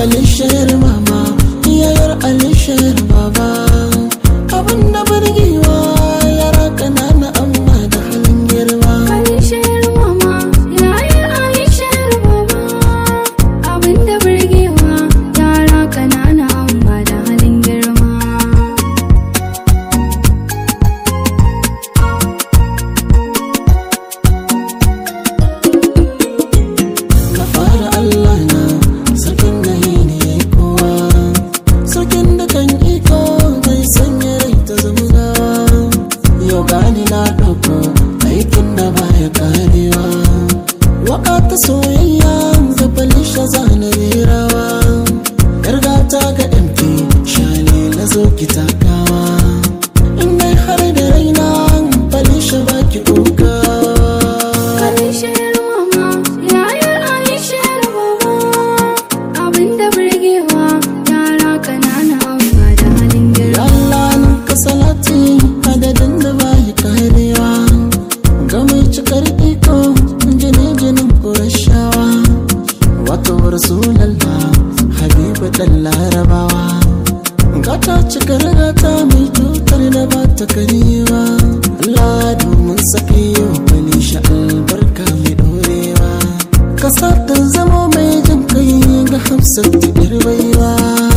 alishayar mama yayar alishayar baba abin da burgewa yara ƙanana amma da halin girma Alishar mama, yayar Alishar baba. Abinda burgewa, yara ƙanana amma da halin girma. na fara Allah na sakin na yi ne kowa sakin da kan iko mai sanya rai ta zama gawa yau gani na ɗauko aikin da baya karewa waka ta soyayya da falisha zana rerawa yargata ga mp shale na zo ki takawa in dai har da raina falisha baki kokawa Alishar mama, yayar Alishar baba. Abinda burgewa, yara ƙanana amma da halin girma. Allah nan ka salati adadin da bayi karewa ga mai cikar iko jini jinin kurashawa wato rasulallah habibu dan larabawa gata cikar gata mai cutar da ba ta karewa Allah domin sake yau bani sha albarka mai dorewa kasa ta zama mai jin kai ga hafsat baiwa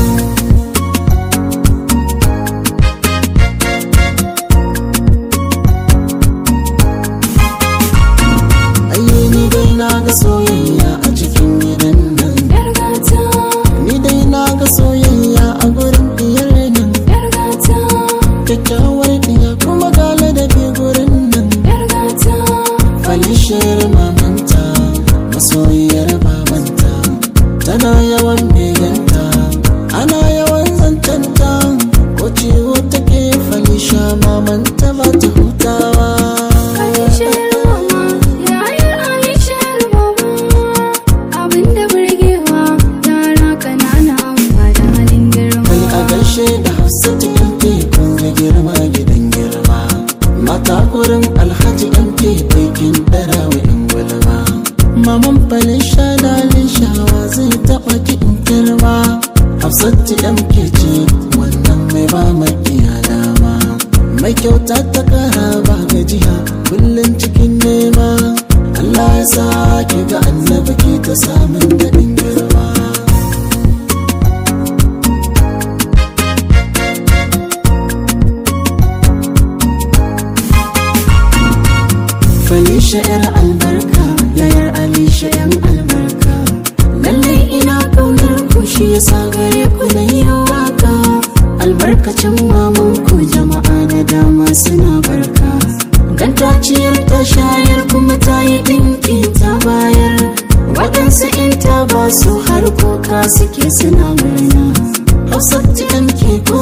Ayye ni dai na ga soyayya a cikin gidan nan Yar gata, Ni dai na ga soyayya a gurin diyar nan yar gata, Kyakkyawar diya kuma ga ladabi gurin nan yar gata. Falishiyar mamanta masoyiyar babanta Tana yawan beganta ana yawan zancanta Ko ciwo take falisha mamanta ba ta hutawa Alishar mama, yayar Alishar baba. Abinda burgewa, yara ƙanana amma da halin girma. kai a gaishe da hafsatu yan tekun da girma gidan girma mata gurin alhaji yan aikin dara wa yan gulma maman falin shadalin shawa zai taɓa kiɗin girma hafsatu yan ce wannan mai ba makiya dama mai kyauta ta kara ba gajiya kullum cikin nema Allah ya sa ki ga annabi ki ta samun daɗin girma Falisha yar albarka yayar Alisha yan albarka Lallai ina kaunar ku shi yasa gare ku na yi waka Albarkacin maman ku jama'a da dama suna barka Dan ta ciyar ta shayar kuma ta yi dinki ta bayar Waɗansu in ta ba su har kuka suke suna murna Hafsat ke ko